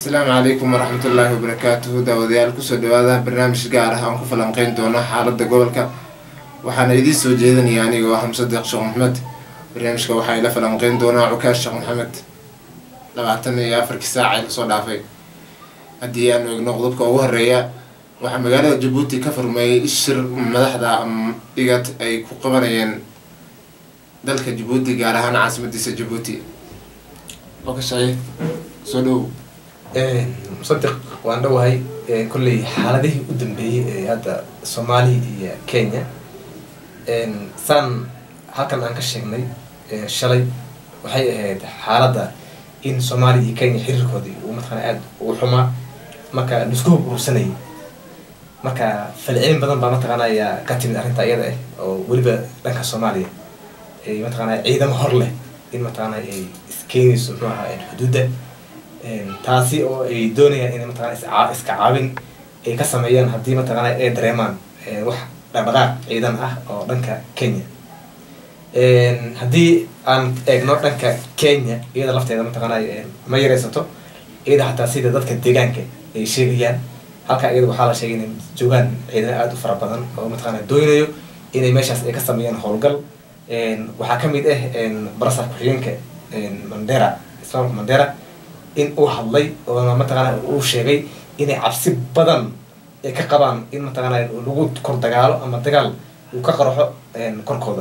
asalaamu calaykum waraxmatullaahi wabarakaatuhu daawadayaal kusoo dhawaada barnaamij gaar ah aan ku falanqeyn doono xaalada gobolka waxaana idiin soo jeedinaya aniga oo xamse deeq sheekh maxmed barnaamijka waxaa ila falanqeyn doonaa cukaash sheekh maxamed labaatan iyo afarkii saaca lasoo dhaafay haddii aanu egno qodobka ugu horeeya waxaa magaalada jabuuti ka furmeeyay shir madaxda dhigad ay ku qabanayeen dalka jabuuti gaar ahaan caasimadiisa jabuuti okashaye soo dhowow musadiq waan dhowahay kolley xaaladihii u dambeeyey ee hadda soomaaliya iyo kenya saan halkan aan ka sheegnay shalay waxay ahayd xaaladda in soomaaliya iyo kenya xiriirkoodii uu mataqana aada ugu xumaa marka laisku hub urursanayay marka falcelin badan baa mataqaana ayaa ka timid arrinta iyada ah oo weliba dhanka soomaaliya ay mataqaana ciidamo hor leh in mataqaana ay iskeenayso muxuu ahaa xuduudda taasi oo ay doonayaan inay mataqana iska caawin ay ka sameeyaan haddii mataqaana ay dareemaan wax dhaqdhaqaaq ciidan ah oo dhanka kenya haddii aan eegno dhanka kenya iyada lafteeda mataqaana ma yareysato iyada hataa sida dadka deegaanka ay sheegayaan halkaa iyada waxaa la sheegay inay joogaan ciidamo aada u fara badan oo mataqaana doonayo inay meeshaas ay ka sameeyaan howlgal waxaa kamid ah barasar ku-xigeenka mandera islaamka mandera in uu hadlay oo mataqaana uu sheegay inay cabsi badan ay ka qabaan in mataqaana lagu kor dagaalo ama dagaal uu ka qarxo korkooda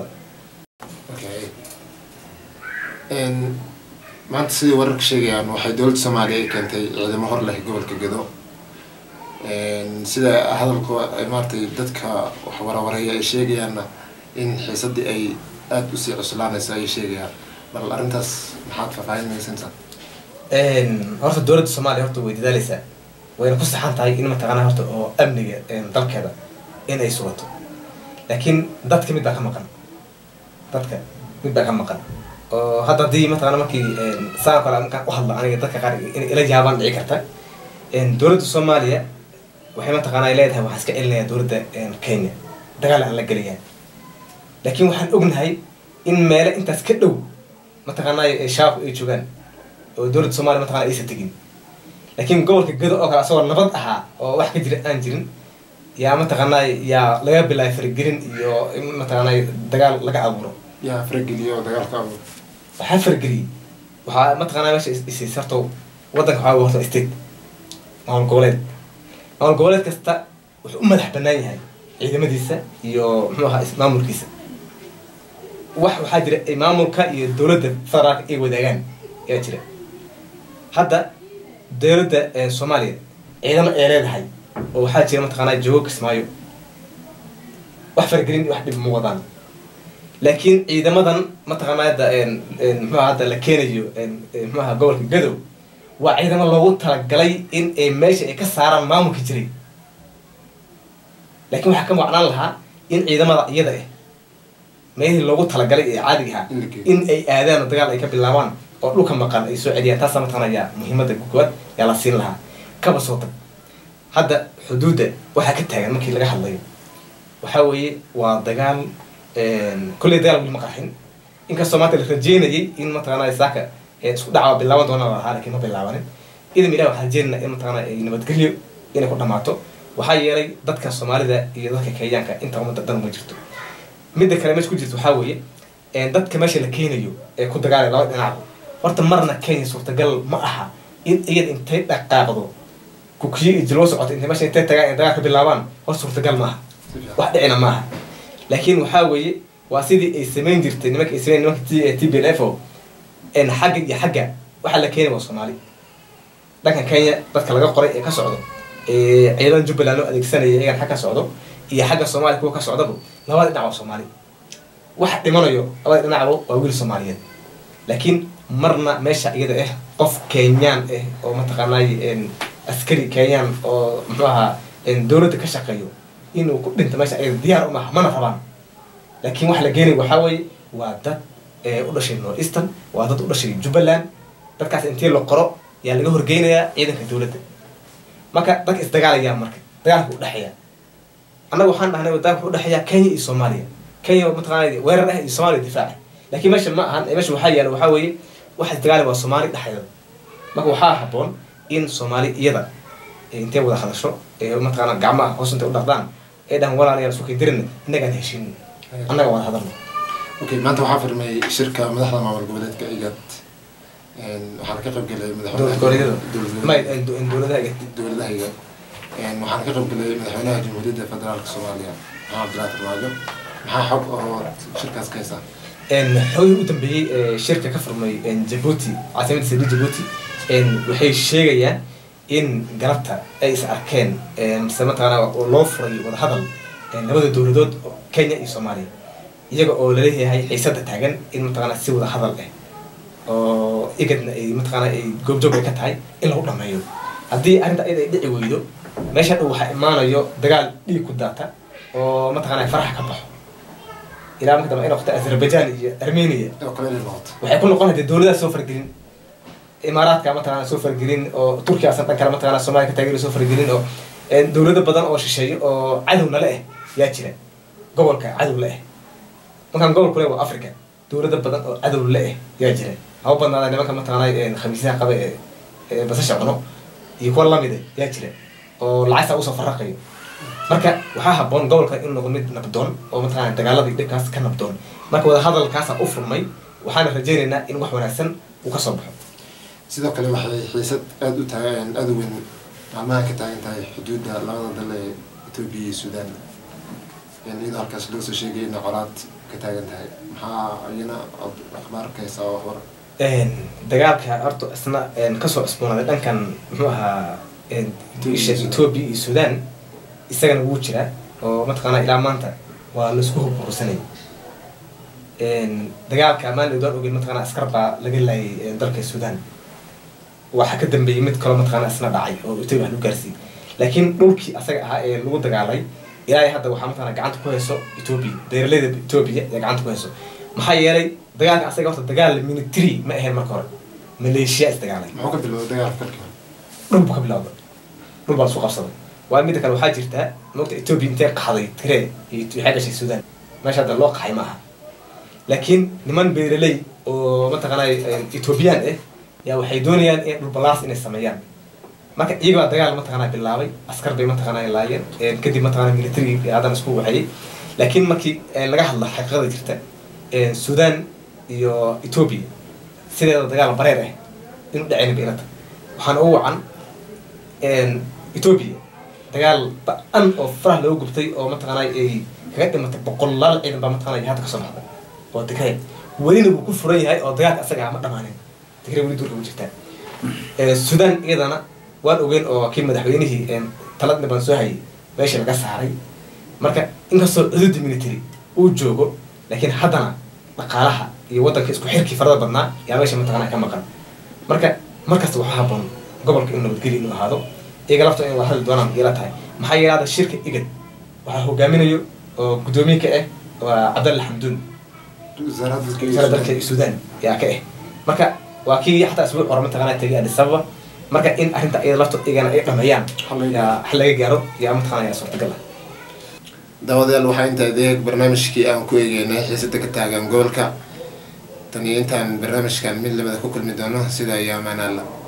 maanta sidii wararka sheegayaan waxay dowladda soomaaliya ay keentay ciidamo hor leh gobolka gedo sida hadalka maaratay dadka wax warawareeya ay sheegayaanna in xiisadii ay aada usii cuslaanayso ayay sheegayaan bal arrintaas maxaad faahfaahinaysansa horta dowladda soomaaliya horta way dadaaleysaa wayna ku saxan tahay in mataqaana horta oo amniga dalkeeda in ay sugato laakiin dadka mid baa ka maqan dadka mid baa ka maqan oo hadda haddii mataqana markii saan kale markaan u hadlo aniga dadka qaar inay ila yaabaan dhici karta dowladda soomaaliya waxay mataqaana ay leedahay waxaan iska celinayaa dowladda kenya dagaal aan la gelayaa laakiin waxaan ognahay in meele intaas ka dhow mataqaanaa shaabku ay joogaan oo dowladda soomaliya mataqana aysan tegin laakiin gobolka gado oo kale asagoo nabad ahaa oo wax ka jira aan jirin yaa mataqaanaa yaa laga bilaabay faragelin iyo in mataqaanaa dagaal laga abuuro yaa farageliyo dagaalka abuur waxaa farageliyey waxaa mataqaanaa meesha isiis horta waddanka waxaa horta state maamul goboleed maamul goboleed kasta wuxuu u madax banaan yahay ciidamadiisa iyo muxuu ahaa maamulkiisa wax waxaa jira maamulka iyo dowladda federaalka ay wadaagaan ayaa jira hadda dowladda soomaaliya ciidamo ay leedahay oo waxaa jira mataqaanaa joogo kismaayo wax faragelin wax dhib ma wadaan laakiin ciidamadan mataqaanaa hadda muxuuha hadda la keenayo muxuaha gobolka gadow waa ciidamo loogu talagalay in ay meesha ay ka saaraan maamulka jiray laakiin waxaa ka macnaan lahaa in ciidamada iyada ah meelihii loogu talagalay ee caadiga ahaa in ay aadaan oo dagaal ay ka bilaabaan oo dhulka maqan ay soo celiyaan taasa mataqana yaa muhiimada koowaad yaa la siin lahaa kaba soo tag hadda xuduudda waxaa ka taagan markii laga hadlayo waxaa weeye waa dagaal kolley dagaal weli ma qarxin inkastoo maanta la rajeynayay in mataqana saaka isku dhaca bilaaban doona la lahaa lakin ma bilaabanin idan ilah waxaa rajeynayna in mataqana ay nabadgelyo inay ku dhamaato waxaa yeelay dadka soomaalida iyo dadka kenyaanka inta umada dan ma jirto midda kale meesha ku jirta waxaa weeye dadka meesha la keenayo ee ku dagaalay laba dhinacba horta marna kenya suurtagal ma aha in iyada intay dhaqaaqdo kukiyo iyo jilwo socoto intay meesha intay tagaan in dagaal ka bilaabaan hor suurtagal maaha wax dhicina maaha laakiin waxaa weeye waa sidii ay samayn jirtay nimanka ay samayn nimanka t b l f o xagga iyo xagga waxaa la keenay waa soomaali dhanka kenya dadka laga qoray ee ka socdo ciidan jubbaland loo adeegsanaya iyagan xag ka socdo iyo xagga soomaaliya kuwa ka socdaba labada dhinac waa soomaali waxa dhimanayo labada dhinacba waa wiil soomaaliyeed laakiin marna meesha iyada ah qof kenyaan ah oo mataqaanay askari kenyaan oo muxuu ahaa dowladda ka shaqeeyo inuu ku dhinto meesha iyada diyaar umaha mana rabaan laakiin waxa la geenay waxaa weeye waa dad u dhashay north eastern waa dad u dhashay jubbaland dadkaas intii la qoro yaa laga horgeynayaa ciidanka dowladda marka dadka isdagaalayaa marka dagaalka udhexeeya annaga waxaan dhahnay dagaalka udhexeeya kenya iyo soomaaliya kenya mataqaana weerar ah iyo soomaaliya difaaca laakiin meesha ma ahan meesha waxaa yaala waxaa weeye waxa isdagaali waa soomaali dhexdeeda marka waxaa haboon in soomaali iyada intay wada hadasho ee mataqaana gacmaha hoos intay u dhaqdaan ee dhahan walaalayaal isku kaydirin innagaan heshin annaga wada hadalno okay maanta waxaa furmay shirka madaxda maamul goboleedka igad waxaana ka qayb galay dowlad goboleedyada may madaxweynaha dowladaha igad dowladaha igad waxaana ka qayb galay madaxweynaha jamhuuriyadda federaalka soomaaliya maxamed cabdilaahi farmaajo maxaa xog oo shirkaas ka haysaa xoogii u dambeeyey ee shirka ka furmay jabuuti caasimadda sidi jabuuti waxay sheegayaan in galabta ay is arkeen mise mataqaana oo loo furay wadahadal labada dowladood kenya iyo soomaaliya iyaga oo laleeyahay xiisada taagan in mataqaana si wada hadal eh oo igadna ay mataqaana ay goobjoog ay ka tahay in lagu dhameeyo haddii arrinta ayada ay dhici weydo meesha dhow waxaa imaanayo dagaal dhiig ku daata oo mataqaana faraxa ka baxo ilaa marka dambe ay noqoto azerbaijan iyo armenia oo kale inay noqoto waxay ku noqon hadee dowladaha soo fargelin imaaraadka mataqaana soo fargelin oo turkiya asan dhan kale mataqaana soomaaliya ka taageera soo fargelin oo dowlado badan oo shisheeyo oo cadowna le eh yaa jira gobolka cadow le eh markaan gobolku le waa africa dowlado badan oo cadow le eh yaa jira haba badnaada nimanka mataqaana khamiisyaha qaba ee ee basasha cuno iyo kuwa lamide yaa jira oo lacagta usoo faraqayo marka waxaa haboon gobolka in noqdo mid nabdoon oo mataqaana dagaalada iyo dhibkaas ka nabdoon marka wadahadalkaasa u furmay waxaana rajaynaynaa in wax wanaagsan uu ka soo baxo sidoo kale waxay xiisad aada u tahay aada u weyn maalmaha ka taagan tahay xuduudda labada dal ee etoobiya iyo suudaan iyadoo halkaas loo soo sheegay inay colaad ka taagan tahay maxaa iyana ad akhbaar ka haysaa oo waxbar dagaalka horta isna kasoo cusboonaaday dhankan muxuu ahaa isha etoobiya iyo suudaan isagana wuu jiraa oo mataqaana ilaa maanta waa laisku hubbursanay dagaalka maalin doon ogeyn mataqaana askar baa laga laayay dalka suudaan waxaa ka dambeeyey mid kaloo mataqaana isna dhacay oo etoobiya wax lagu gaarsiiyey laakiin dhulkii asaga ahaa ee lagu dagaalay ilaa hadda waxaa mataqaana gacanta ku hayso etoobiya beeraleyda etoobiya ee gacanta ku hayso maxaa yeelay dagaalka asaga horta dagaal military ma ahayn marka hore maleeshiya isdagaalay muxuu ka bilowday dagaalka markii hore dhul buu ka bilowda dhul baa lasu qabsaday waa midda kale waxaa jirtaa mogta etoobiya intee qaxday tiree iyo waxay dhashay suudaan meesha hadda loo qaxay ma aha laakiin niman beeraley oo mataqaana etoobiyaan ah yaa waxay doonayaan in dhulbalaas inay sameeyaan marka iyagaa dagaal mataqaana bilaabay askar bay mataqaana laayeen kadib mataqaana military haddana isku waxeeyey laakiin markii laga hadla xaqiiqada jirta suudaan iyo etoobiya sideeda dagaal bareer ah inu dhacayna beelata waxaana u wacan etoobiya dagaal ba-an oo farah looga gubtay oo mataqaana ay kaga dhimatay boqolaal ciidan baa mataqana hadda kasoo baxday oo tigray welina wuu ku furan yahay oo dagaalka asaga ma dhamaanin tigray weli duurka ku jirtaa suudaan iyadana waan ogeyn oo kii madaxweynihii taladni baan soo hayay meesha laga saaray marka inkastoo cududi military uu joogo laakiin haddana dhaqaalaha iyo waddanka isku xirkii farada badnaa yaa meesha mataqana ka maqan marka markasta waxaa haboon gobolka in nabadgeli inuu ahaado iyaga lafta in wada hadli doonaan ila tahay maxaa yeele hadda shirka igad waxaa hogaaminayo oo guddoomiye ka ah waa cabdalle xamduun wasaara dalka suudaan yaa ka ah marka waa kii xataa isbuuc hore mataqana tegay addis ababa marka in arrinta iyada lafta iyagana ay dhameeyaan yaa xal laga gaaro yaa mataqana yaa suurtagal ah daawadayaal waxaa intaa adeeg barnaamijkii aan ku eegeynay xiisada ka taagan gobolka tan iyo intaan barnaamijkan mid labada ku kulmi doono sida iyo amaan alla